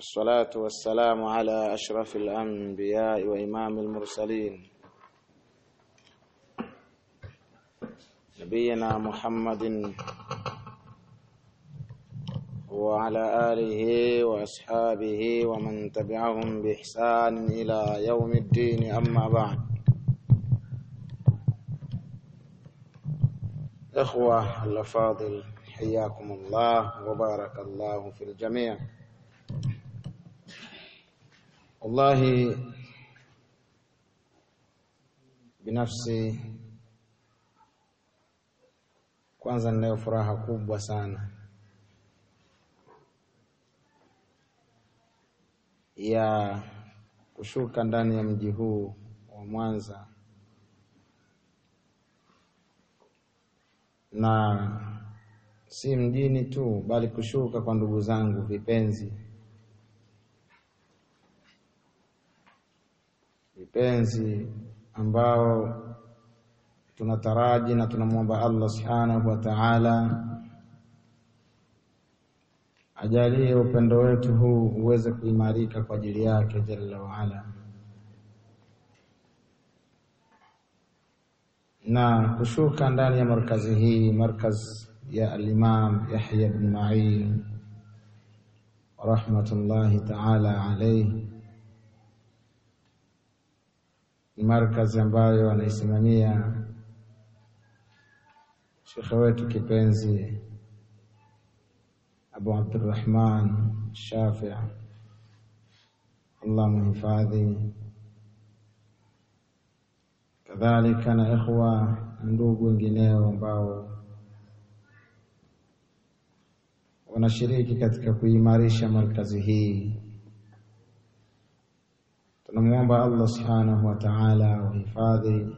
والصلاة والسلام على أشرف الأنبياء وإمام المرسلين نبينا محمد وعلى آله وأصحابه ومن تبعهم بإحسان إلى يوم الدين أما بعد إخوة الأفاضل حياكم الله وبارك الله في الجميع والله binafsi kwanza ninayo furaha kubwa sana ya kushuka ndani ya mji huu wa Mwanza na si mjini tu bali kushuka kwa ndugu zangu vipenzi vipenzi ambao tunataraji na tunamwomba Allah subhanahu wa ta'ala ajalie upendo wetu huu uweze kuimarika kwa ajili yake jalla waala, na kushuka ndani ya markazi hii, markaz ya al-Imam Yahya ibn Ma'in rahmatullahi ta'ala alayhi ni markazi ambayo anaisimamia shekhe wetu kipenzi Abu Abdurrahman Shafii, Allah muhifadhi, kadhalika na ikhwa na ndugu wengineo ambao wanashiriki katika kuimarisha markazi hii. Tunamwomba Allah subhanahu wa ta'ala awahifadhi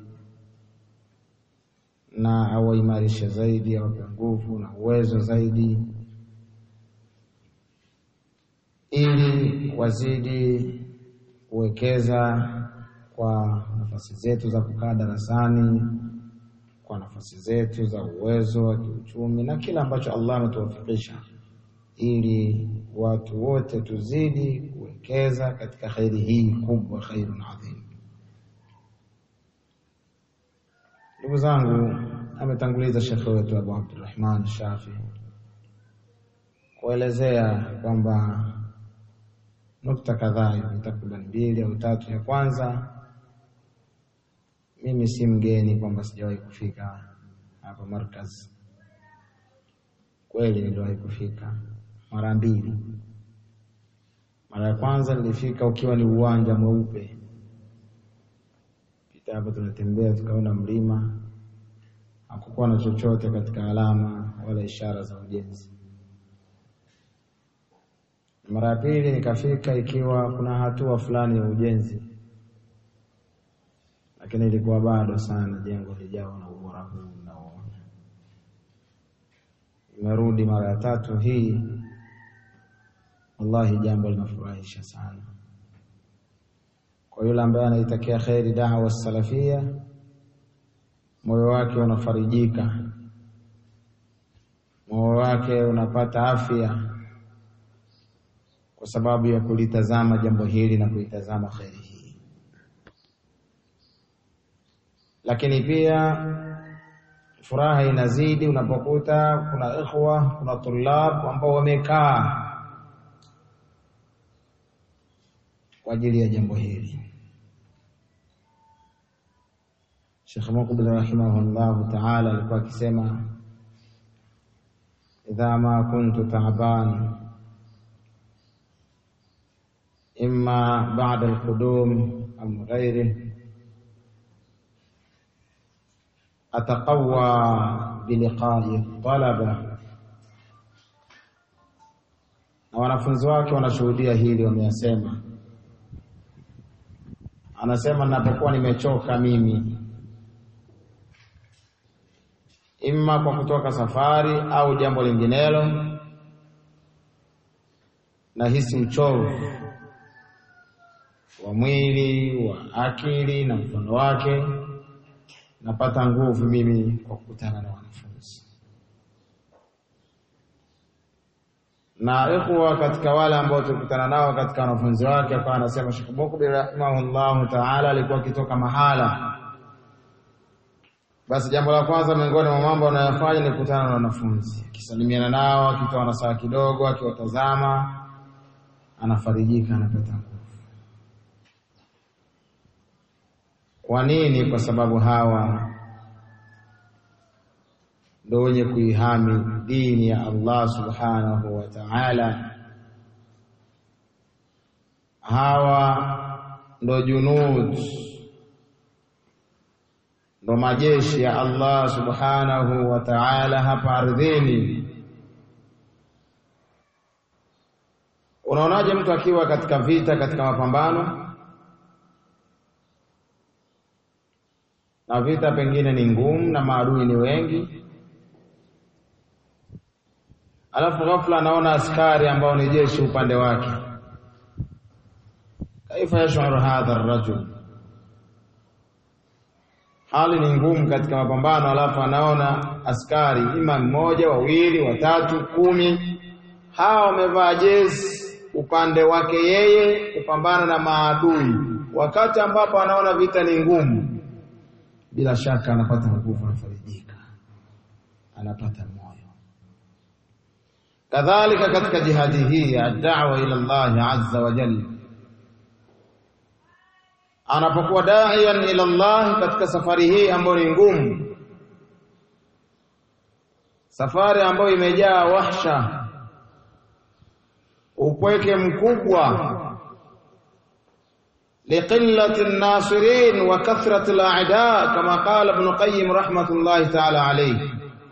na awaimarishe zaidi, awape nguvu na uwezo zaidi, ili wazidi kuwekeza kwa nafasi zetu za kukaa darasani, kwa nafasi zetu za uwezo wa kiuchumi na kila ambacho Allah ametuwafikisha, ili watu wote tuzidi kuwekeza katika khairi hii kubwa, khairun adhim. Ndugu zangu, ametanguliza shekhe wetu Abu Abdurrahman Shafi kuelezea kwamba nukta kadhaa hivi takriban mbili au tatu. Ya kwanza, mimi si mgeni kwamba sijawahi kufika hapa markaz. Kweli niliwahi kufika mara mbili. Mara ya kwanza nilifika ukiwa ni uwanja mweupe, pita hapa, tunatembea tukaona mlima, hakukuwa na chochote katika alama wala ishara za ujenzi. Mara ya pili nikafika ikiwa kuna hatua fulani ya ujenzi, lakini ilikuwa bado sana jengo lijawa na ubora huu mnaoona. Nimerudi mara ya tatu hii, wallahi jambo linafurahisha sana. Kwa yule ambaye anaitakia kheri dawa salafia, moyo wake unafarijika, moyo wake unapata afya kwa sababu ya kulitazama jambo hili na kuitazama kheri hii. Lakini pia furaha inazidi unapokuta kuna ikhwa, kuna tulab ambao wamekaa kwa ajili ya jambo hili. Sheikh Muqbil rahimahullahu ta'ala alikuwa akisema, idha ma kuntu ta'ban imma ba'da al-qudum am ghayrih ataqawwa biliqa'i talaba, na wanafunzi wake wanashuhudia hili, wameyasema. Anasema, ninapokuwa nimechoka mimi, imma kwa kutoka safari au jambo linginelo, nahisi uchovu wa mwili wa akili na mfano wake napata nguvu mimi kwa kukutana na wanafunzi. na ikhwa katika wale ambao tulikutana nao katika wanafunzi wake, akawa anasema Sheikh Mukbil rahimahullahu taala alikuwa akitoka mahala, basi jambo la kwanza miongoni mwa mambo anayofanya ni kukutana na wanafunzi, akisalimiana nao, akitoa nasaha kidogo, akiwatazama, anafarijika, anapata nguvu. Kwa nini? Kwa sababu hawa ndo wenye kuihami dini ya Allah subhanahu wa ta'ala. Hawa ndo junud, ndo majeshi ya Allah subhanahu wa ta'ala hapa ardhini. Unaonaje mtu akiwa katika vita, katika mapambano na vita pengine ni ngumu na maadui ni wengi alafu ghafla anaona askari ambao ni jeshi upande wake, kaifa yashuru hadha arrajul, hali ni ngumu katika mapambano, alafu anaona askari ima mmoja, wawili, watatu, kumi, hawa wamevaa jezi upande wake yeye kupambana na maadui, wakati ambapo anaona vita ni ngumu, bila shaka anapata nguvu, anafarijika, anapata moyo kadhalika katika jihadi hii ya da'wa ila Allah azza wa jalla, anapokuwa da'iyan ila Allah katika safari hii ambayo ni ngumu, safari ambayo imejaa wahsha, upweke mkubwa, liqillati an-nasirin wa kathrati al-a'da kama qala Ibn Qayyim rahmatullahi ta'ala alayhi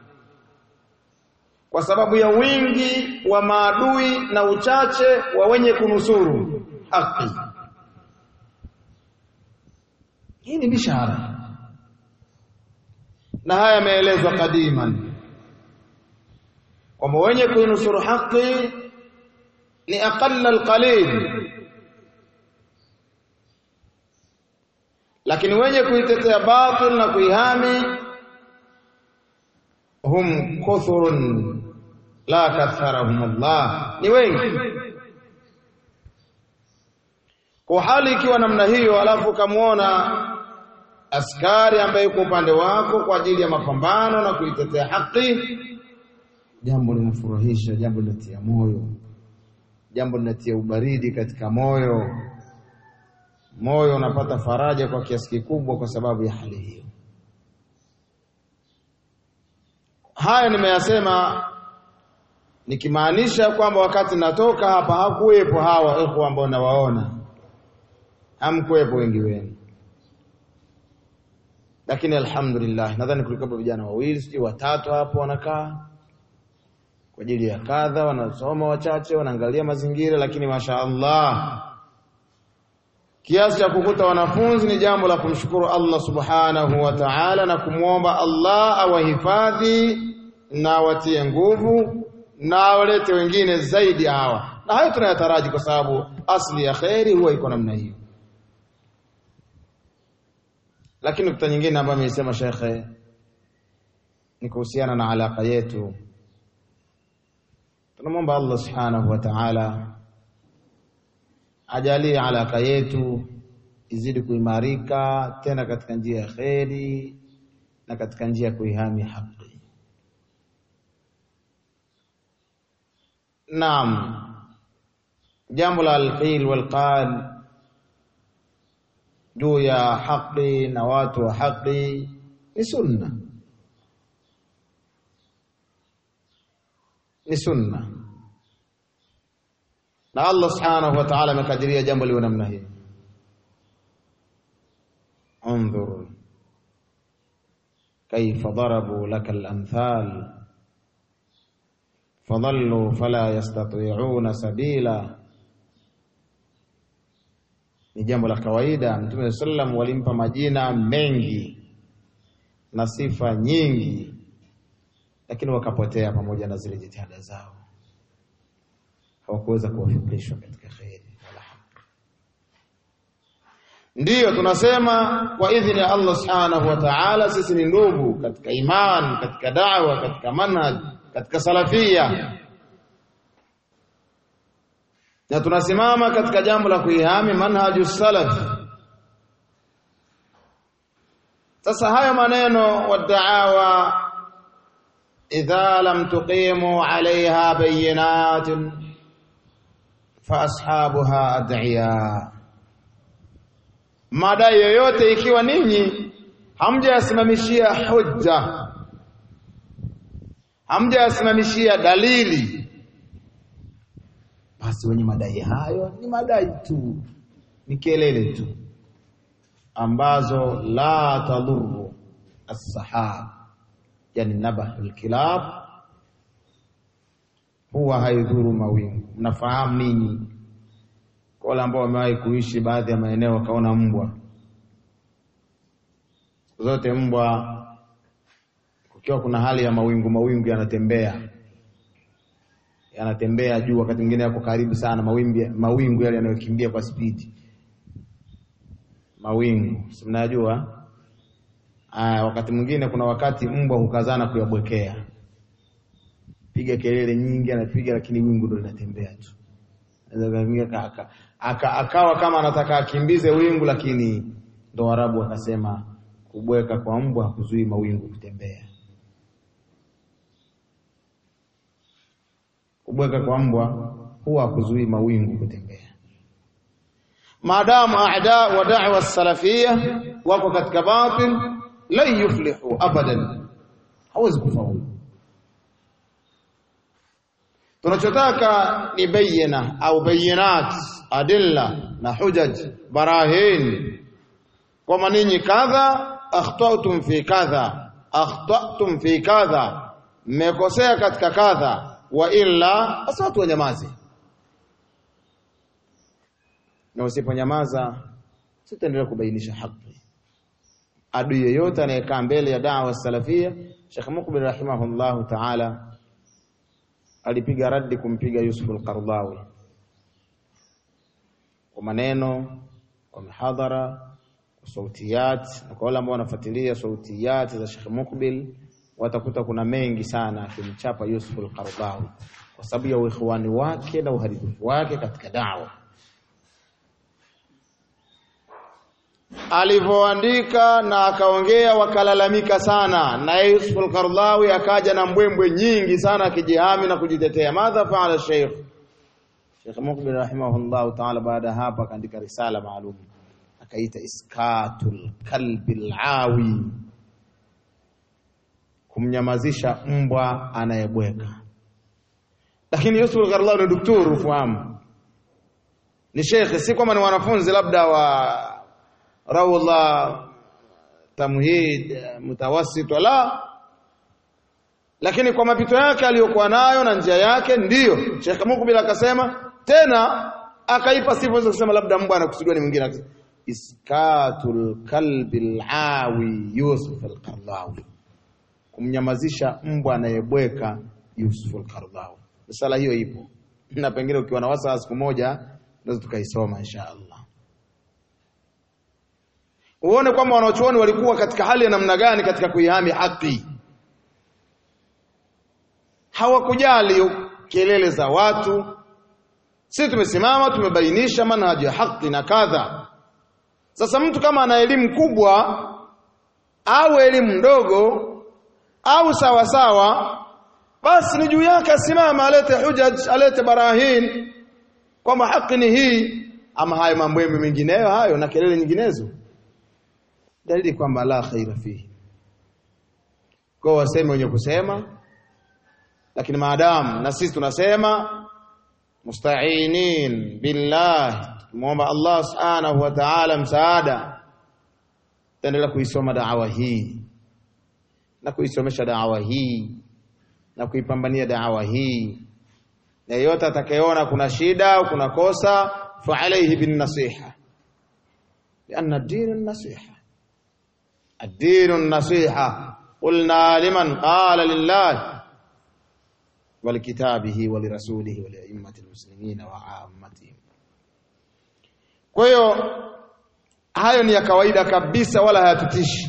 kwa sababu ya wingi wa maadui na uchache wa wenye kunusuru haki. Hii ni bishara, na haya yameelezwa kadiman kwamba wenye kuinusuru haki ni aqalla alqalil, lakini wenye kuitetea batil na kuihami hum kuthurun la katharahum Allah, ni wengi. Kwa hali ikiwa namna hiyo, alafu ukamwona askari ambaye yuko upande wako kwa ajili ya mapambano na kuitetea haki, jambo linafurahisha, jambo linatia moyo, jambo linatia ubaridi katika moyo. Moyo unapata faraja kwa kiasi kikubwa kwa sababu ya hali hiyo. Haya nimeyasema nikimaanisha kwamba wakati natoka hapa hakuwepo hawa ikhwa ambao nawaona, hamkuwepo wengi wenu, lakini alhamdulillah, nadhani kulikuwa vijana wawili sijui watatu hapo wanakaa kwa ajili ya kadha, wanasoma wachache, wanaangalia mazingira, lakini masha Allah kiasi cha kukuta wanafunzi ni jambo la kumshukuru Allah subhanahu wa ta'ala na kumwomba Allah awahifadhi na watie nguvu na walete wengine zaidi hawa, na hayo tunayataraji kwa sababu asli ya kheri huwa iko namna hiyo. Lakini nukta nyingine ambayo ameisema shekhe ni kuhusiana na alaka yetu. Tunamwomba Allah subhanahu wa ta'ala ajalie alaka yetu izidi kuimarika tena katika njia ya kheri na katika njia ya kuihami haki. Naam, jambo la alqil walqal juu ya haki na watu wa haki ni sunna, ni sunna na Allah subhanahu wa ta'ala amekadiria jambo liwe namna hii. Undhur kaifa darabu laka al-amthal fadhallu fala yastati'una sabila. Ni jambo la kawaida. Mtume sallam walimpa majina mengi na sifa nyingi, lakini wakapotea pamoja na zile jitihada zao hawakuweza kuwafikishwa katika kheri wala haki. Ndiyo tunasema kwa idhini ya Allah subhanahu wa ta'ala, sisi ni ndugu katika iman, katika da'wa, katika manhaj, katika salafia. na tunasimama katika jambo la kuihami manhaju salaf sasa hayo maneno wadaawa idha lam tuqimu alaiha bayinatun fa ashabuha ad'iya madai yoyote ikiwa ninyi hamjayasimamishia hujja hamjayasimamishia dalili basi wenye madai hayo ni madai tu ni kelele tu ambazo la tadhuru as-sahab yani nabahul kilab huwa haidhuru mawingu mnafahamu ninyi kwa wale ambao wamewahi kuishi baadhi ya maeneo wakaona mbwa siku zote mbwa kukiwa kuna hali ya mawingu mawingu yanatembea yanatembea juu wakati mwingine yako karibu sana mawimbi mawingu yale yanayokimbia kwa spidi mawingu si mnajua aya wakati mwingine kuna wakati mbwa hukazana kuyabwekea piga kelele nyingi anapiga lakini wingu ndo linatembea tu aka, aka, akawa kama anataka akimbize wingu lakini ndo Waarabu wakasema kubweka kwa mbwa hakuzuii mawingu kutembea kubweka kwa mbwa huwa hakuzuii mawingu kutembea maadamu aada wa da'wa salafia wako katika batil la yuflihu abadan hawezi kufaulu tunachotaka ni bayina au bayinat adilla na hujaj barahin kwamba ninyi kadha akhtatum fi kadha akhtatum fi kadha mmekosea katika kadha wa illa basi watu wanyamaze na usiponyamaza sitaendelea kubainisha haki adui yeyote anayekaa mbele ya da'wa salafia Sheikh Mukbil rahimahullahu ta'ala alipiga radi kumpiga Yusuf al-Qardawi kwa maneno kwa mihadhara kwa sautiyat na kwa wale ambao wanafuatilia sautiyat za Sheikh Mukbil watakuta kuna mengi sana akimchapa Yusuf al-Qardawi kwa sababu ya uikhwani wake na uharibifu wake katika da'wa alivyoandika na akaongea wakalalamika sana na Yusuf al-Qardawi akaja na mbwembwe nyingi sana akijihami na kujitetea madha faala Sheikh Sheikh Mukbil rahimahullah ta'ala baada hapa akaandika risala maalum akaita iskatul kalbil awi kumnyamazisha mbwa anayebweka lakini Yusuf al-Qardawi ni daktari ufahamu ni shekhe si kwamba ni wanafunzi labda wa rawla tamhid mutawassit wala lakini kwa mapito yake aliyokuwa nayo na njia yake ndiyo Sheikh Mukbil akasema tena akaipa sifa hizo kusema labda mbwa anakusudiwa ni mwingine iskatul kalbi alawi Yusuf al-Qardawi kumnyamazisha mbwa anayebweka Yusuf al-Qardawi risala hiyo ipo na pengine ukiwa na wasa siku moja naweza tukaisoma insha Allah uone kwamba wanachuoni walikuwa katika hali ya namna gani katika kuihami haki hawakujali kelele za watu sisi tumesimama tumebainisha manhaji ya haki na kadha sasa mtu kama ana elimu kubwa au elimu ndogo au sawa sawa basi ni juu yake asimama alete hujaj alete barahin kwamba haki ni hii ama hayo mambo mengineyo hayo na kelele nyinginezo dalili kwamba la khaira fihi kwa waseme wenye kusema lakini maadamu na sisi tunasema musta'inin billah muomba Allah subhanahu wa ta'ala msaada taendelea kuisoma da'wa hii na kuisomesha da'wa hii na kuipambania da'wa hii na yote atakayeona kuna shida au kuna kosa fa alayhi bin nasiha لأن الدين النصيحة الدين النصيحة قلنا لمن قال لله ولكتابه ولرسوله ولأئمة المسلمين وعامتهم kwa hiyo hayo ni ya kawaida kabisa wala hayatutishi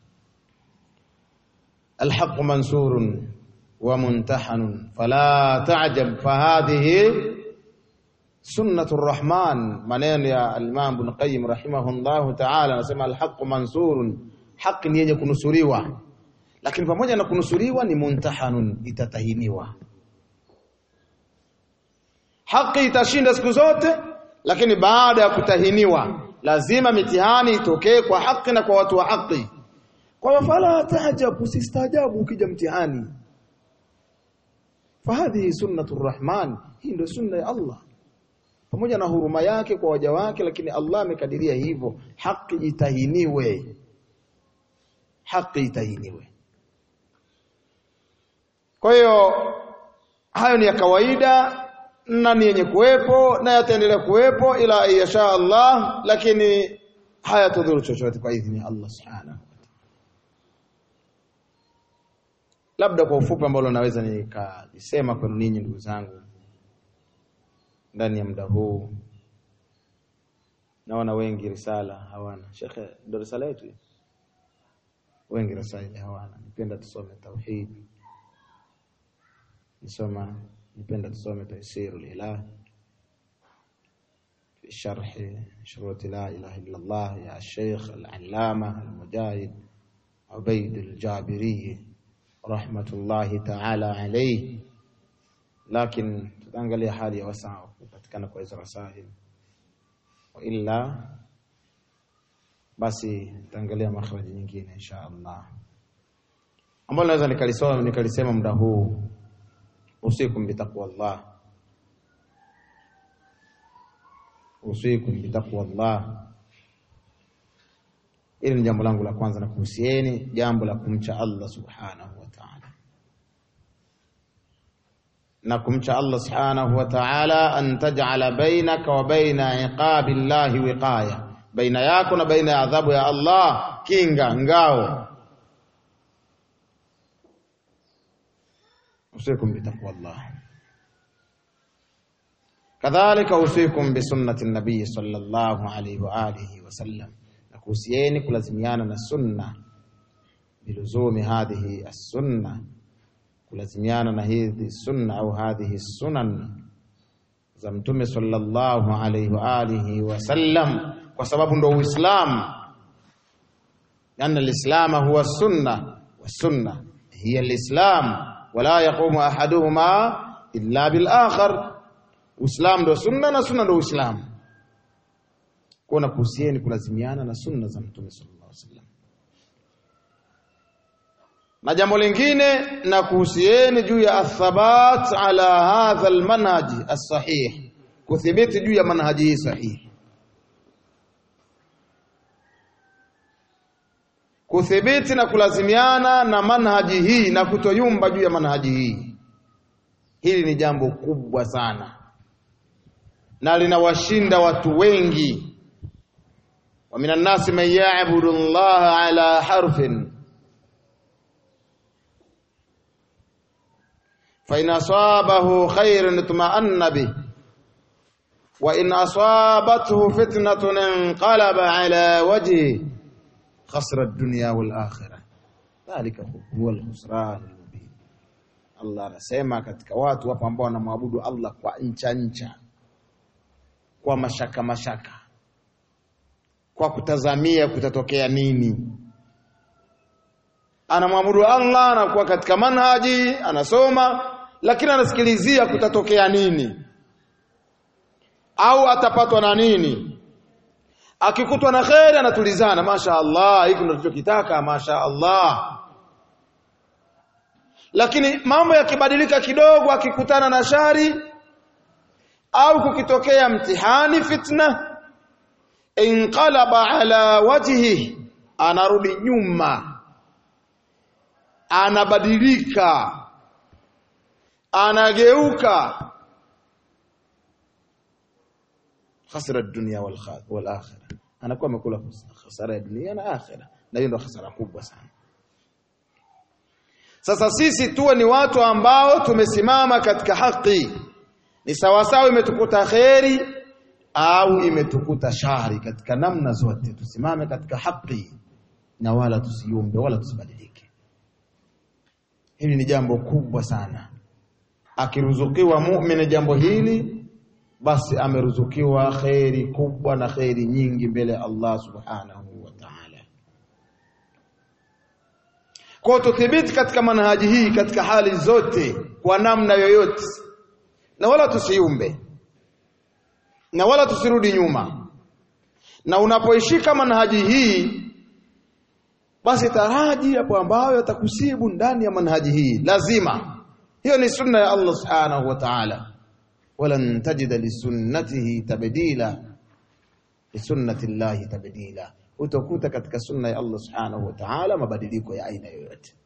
الحق منصور ومنتحن فلا تعجب فهذه sunnatu rahman, maneno ya al-Imam Ibn Qayyim rahimahullahu ta'ala, anasema alhaqu mansurun, haki ni yenye kunusuriwa, lakini pamoja na kunusuriwa ni muntahanun, itatahiniwa. Haki itashinda siku zote, lakini baada ya kutahiniwa lazima mitihani itokee kwa haki na kwa watu wa haki. Kwa hiyo fala tahjab, usistaajabu ukija mtihani. Fahadhihi sunnatu rrahman, hii ndio sunna ya Allah pamoja na huruma yake kwa waja wake, lakini Allah amekadiria hivyo, haki itahiniwe, haki itahiniwe. Kwa hiyo hayo ni ya kawaida na ni yenye kuwepo na yataendelea kuwepo ila yasha Allah, lakini hayatudhuru chochote kwa idhini ya Allah subhanahu wa ta'ala. Labda kwa ufupi ambalo naweza nikalisema kwenu ninyi ndugu zangu ndani ya muda huu, naona wengi risala hawana. Shekhe, ndo risala yetu wengi risala hawana. Nipenda tusome tauhid, nisoma nipenda tusome Taysirul Ilah fi sharhi shuruti la ilaha illa Allah ya Sheikh al-Allama al-Mujahid Ubaid al-Jabiri rahmatullahi ta'ala alayhi, lakini tutaangalia hali ya wasaa kupatikana kwa hizo rasail, wa illa basi tutaangalia makhraji nyingine insha Allah, ambalo naweza nikalisoma nikalisema muda huu usikum bitaqwa Allah, usikum bitaqwa Allah. Hili ni jambo langu la kwanza, na kuhusieni jambo la kumcha Allah subhanahu wa ta'ala, na kumcha Allah subhanahu wa ta'ala, an taj'ala bainaka wa baina iqabi llahi wiqaya, baina yako na baina ya adhabu ya Allah kinga, ngao usikum bitaqwa Allah kadhalika usikum bisunnati nabii sallallahu alayhi wa alihi wasallam, na kuhusieni kulazimiana na sunna biluzumi hadhihi as-sunna, kulazimiana na hizi sunna au hadhihi sunan za mtume sallallahu alayhi wa alihi wasallam, kwa sababu ndo Uislamu. Anna al-islama huwa sunna wa sunna hiya al-islam wala yaqumu ahaduhuma illa bil akhar. Uislamu ndo sunna na sunna ndo Uislamu. Kuna kuhusieni kulazimiana na sunna za Mtume sallallahu alaihi wasallam. Na jambo lingine na kuhusieni juu ya athabat ala hadha almanhaji as-sahih, kuthibiti juu ya manhaji hii sahihi, kuthibiti na kulazimiana na manhaji hii na kutoyumba juu ya manhaji hii. Hili ni jambo kubwa sana na linawashinda watu wengi. wa minan nasi man ya'budu Allah ala harfin fa in asabahu khairun itma'anna bih wa in asabathu fitnatun inqalaba ala wajhihi khasra ad-dunya wal akhirah dhalika huwa al-khusran al-mubin. Allah anasema katika watu wapo ambao wanamwabudu Allah kwa ncha ncha kwa mashaka mashaka, kwa kutazamia kutatokea nini. Anamwabudu Allah, anakuwa katika manhaji, anasoma, lakini anasikilizia kutatokea nini au atapatwa na nini. Akikutwa na kheri, anatulizana, masha Allah, hiki ndio tunachokitaka, masha Allah. Lakini mambo yakibadilika kidogo, akikutana na shari au kukitokea mtihani fitna, inqalaba ala wajhi, anarudi nyuma, anabadilika, anageuka. khasira dunia wal akhira, anakuwa amekula khasara ya dunia na akhira, na hiyo ndio khasara kubwa sana. Sasa sisi tuwe ni watu ambao tumesimama katika haki ni sawasawa imetukuta kheri au imetukuta shari, katika namna zote tusimame katika haki na wala tusiumbe wala tusibadilike. Hili ni jambo kubwa sana. Akiruzukiwa muumini jambo hili, basi ameruzukiwa kheri kubwa na kheri nyingi mbele ya Allah subhanahu wa ta'ala. Kwa tuthibiti katika manhaji hii katika hali zote kwa namna yoyote, na wala tusiumbe na wala tusirudi nyuma, na unapoishika manhaji hii basi taraji hapo ambayo yatakusibu ndani ya manhaji hii lazima. Hiyo ni sunna ya Allah subhanahu wa ta'ala walan tajida lisunnatihi tabdila lisunnati llahi tabdila, utakuta katika sunna ya Allah subhanahu wa ta'ala mabadiliko ya aina yoyote.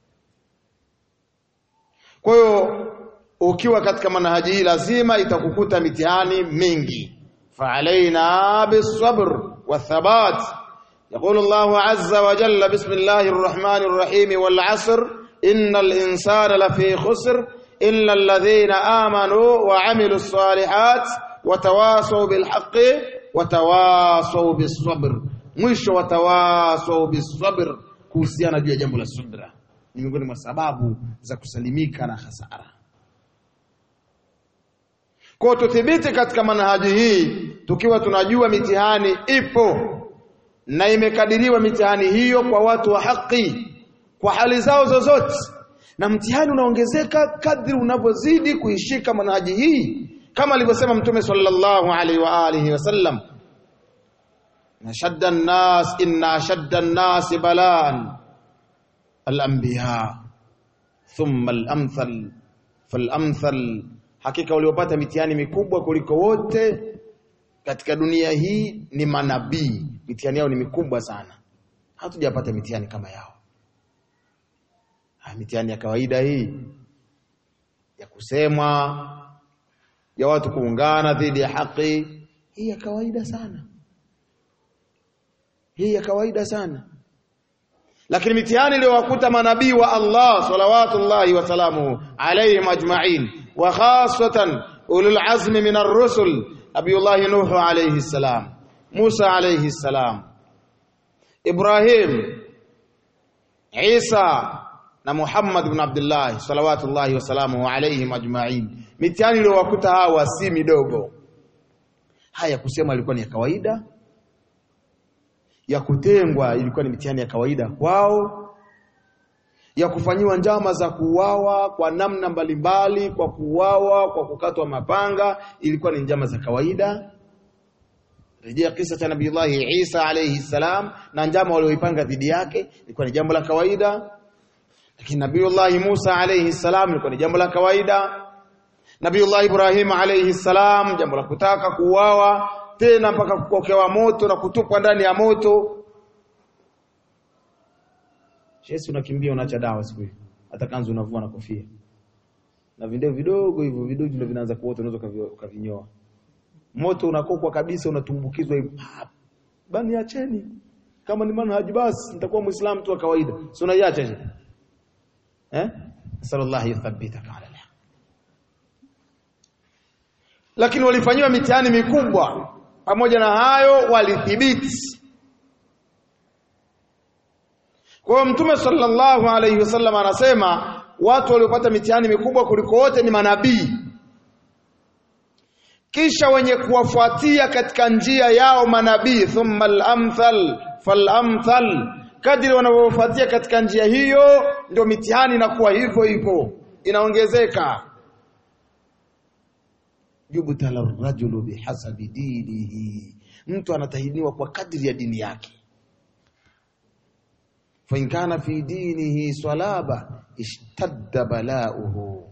Kwa hiyo ukiwa katika manhaji hii lazima itakukuta mitihani mingi, faalaina bisabr wathabat. Yaqulu Allahu azza wa jalla bismillahir rahmanir rahim wal asr innal insana lafi khusr illa alladhina amanu wa amilu salihat watawasau bilhaqi watawasau bisabr. Mwisho watawasau bisabr, kuhusiana juu ya jambo la subra ni miongoni mwa sababu za kusalimika na hasara. Kwa tuthibiti katika manhaji hii tukiwa tunajua mitihani ipo na imekadiriwa mitihani hiyo kwa watu wa haki kwa hali zao zozote na mtihani unaongezeka kadri unavyozidi kuishika manhaji hii, kama alivyosema Mtume sallallahu alaihi wa alihi wasallam, ashadda nnas inna ashadda nnasi balan alanbiya thumma alamthal falamthal, hakika waliopata mitihani mikubwa kuliko wote katika dunia hii ni manabii. Mitihani yao ni mikubwa sana, hatujapata mitihani kama yao mitihani ya kawaida hii ya kusemwa ya watu kuungana dhidi ya haki, hii ya kawaida sana, hii ya kawaida sana. Lakini mitihani iliyowakuta manabii wa Allah salawatullahi wasalamuhu alaihim ajma'in wa khasatan ulul azmi min ar-rusul Nabiyullahi Nuhu alayhi salam, Musa alayhi salam, Ibrahim, Isa na Muhammad ibn Abdullah salawatullahi wasalamuhu alaihim ajma'in. Mitihani iliyowakuta hawa si midogo. Haya kusema ilikuwa ni ya kawaida, ya kutengwa ilikuwa ni mitihani ya kawaida kwao, ya kufanyiwa njama za kuuawa kwa namna mbalimbali, kwa kuuawa, kwa kukatwa mapanga, ilikuwa ni njama za kawaida. Rejea kisa cha Nabiullahi Isa alayhi salam, na njama walioipanga dhidi yake ilikuwa ni jambo la kawaida lakini Nabiyullahi Musa alayhi salam ilikuwa ni jambo la kawaida. Nabiyullahi Ibrahim alayhi salam, jambo la kutaka kuuawa tena mpaka kukokewa moto na kutupwa ndani ya moto. Yesu, unakimbia unaacha dawa siku hiyo, hata kanzu unavua na kofia na video vidogo hivyo vidogo ndio vinaanza kuota, unaweza ukavinyoa. Moto unakokwa kabisa, unatumbukizwa hivyo. Bani acheni, kama ni manhaji basi nitakuwa muislamu tu wa kawaida, si unaiacha je? Eh? Sallallahu yuthabbitaka ala alhaq. Lakini walifanyiwa mitihani mikubwa, pamoja na hayo walithibiti. Kwa hiyo Mtume sallallahu alayhi wasallam anasema watu waliopata mitihani mikubwa kuliko wote ni manabii, kisha wenye kuwafuatia katika njia yao manabii, thumma al-amthal fal-amthal kadiri wanavyofuatia katika njia hiyo, ndio mitihani inakuwa hivyo hivyo, inaongezeka. yubtala rajulu bihasabi dinihi, mtu anatahiniwa kwa kadri ya dini yake. fa in kana fi dinihi salaba ishtadda balauhu,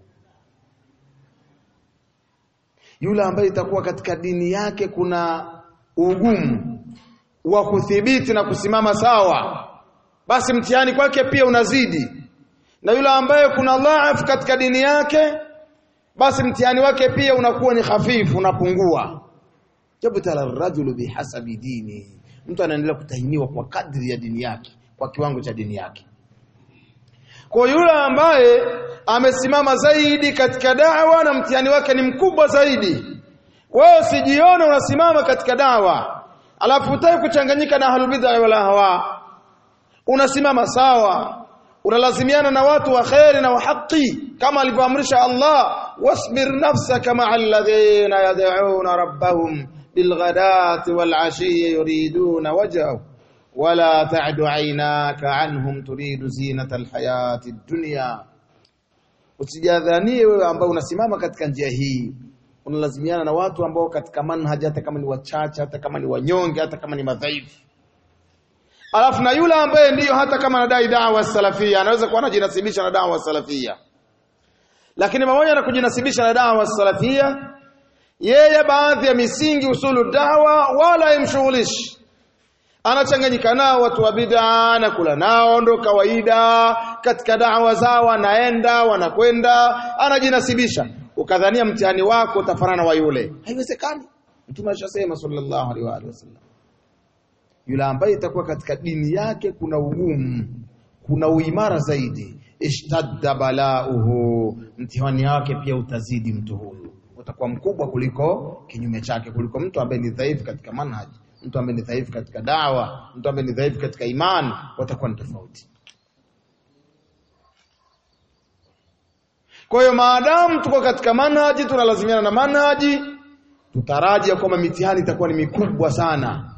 yule ambaye itakuwa katika dini yake kuna ugumu wa kuthibiti na kusimama sawa basi mtihani kwake pia unazidi, na yule ambaye kuna dhaifu katika dini yake, basi mtihani wake pia unakuwa ni hafifu, unapungua. Jabtala rajulu bihasabi dini, mtu anaendelea kutahiniwa kwa kadri ya dini yake, kwa kiwango cha dini yake. Kwa yule ambaye amesimama zaidi katika dawa na mtihani wake ni mkubwa zaidi, wewe usijione unasimama katika dawa alafu utaki kuchanganyika na ahlul bid'ah wala hawa unasimama sawa, unalazimiana na watu wa kheri na wa haki kama alivyoamrisha Allah, wasbir nafsaka ma'a alladhina yad'una rabbahum bilghadati wal'ashi yuriduna wajhahu wala ta'du 'aynaka 'anhum turidu zinata alhayati ad-dunya usijadhanie wewe ambao unasimama katika njia hii unalazimiana na watu ambao katika manhaji hata kama ni wachache hata kama ni wanyonge hata kama ni madhaifu alafu na yule ambaye ndiyo hata kama anadai dawa salafia anaweza kuwa anajinasibisha na dawa salafia lakini pamoja na kujinasibisha na dawa salafia yeye baadhi ya misingi usulu dawa wala imshughulishi anachanganyika nao watu wa bid'a anakula nao ndo kawaida katika dawa zao anaenda wanakwenda anajinasibisha ukadhania mtihani wako utafanana wa yule haiwezekani mtume alishasema sallallahu alaihi wa alihi wasallam yule ambaye itakuwa katika dini yake kuna ugumu kuna uimara zaidi ishtadda balauhu mtihani wake pia utazidi mtu huyu utakuwa mkubwa kuliko kinyume chake kuliko mtu ambaye ni dhaifu katika manhaji mtu ambaye ni dhaifu katika dawa mtu ambaye ni dhaifu katika imani watakuwa ni tofauti kwa hiyo maadamu tuko katika manhaji tunalazimiana na manhaji tutaraji ya kwamba mitihani itakuwa ni mikubwa sana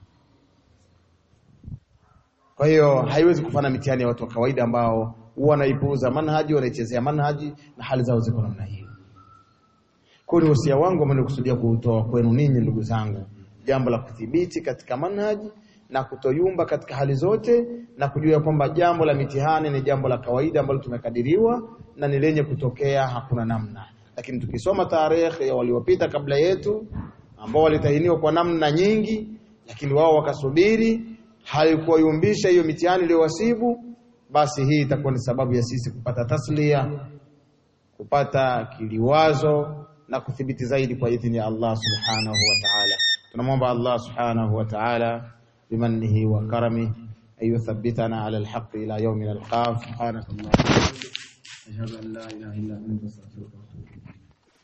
kwa hiyo haiwezi kufana mitihani ya watu wa kawaida ambao huwa wanaipuuza manhaji wanaichezea manhaji na hali zao ziko namna hiyo kwa hiyo wasia wangu ambao nilikusudia kuutoa kwenu ninyi ndugu zangu jambo la kudhibiti katika manhaji na kutoyumba katika hali zote na kujua kwamba jambo la mitihani ni jambo la kawaida ambalo tumekadiriwa na ni lenye kutokea hakuna namna lakini tukisoma tarehe ya waliopita kabla yetu ambao walitahiniwa kwa namna nyingi lakini wao wakasubiri haikuwayumbisha hiyo mitihani iliyowasibu basi hii itakuwa ni sababu ya sisi kupata taslia kupata kiliwazo na kuthibiti zaidi kwa idhini ya Allah subhanahu wa ta'ala tunamwomba Allah subhanahu wa ta'ala bimannihi wa karami ayuthabbitana ala alhaq ila yawmin alqaf subhanakallahumma wa bihamdika ashhadu an la ilaha illa anta astaghfiruka wa atubu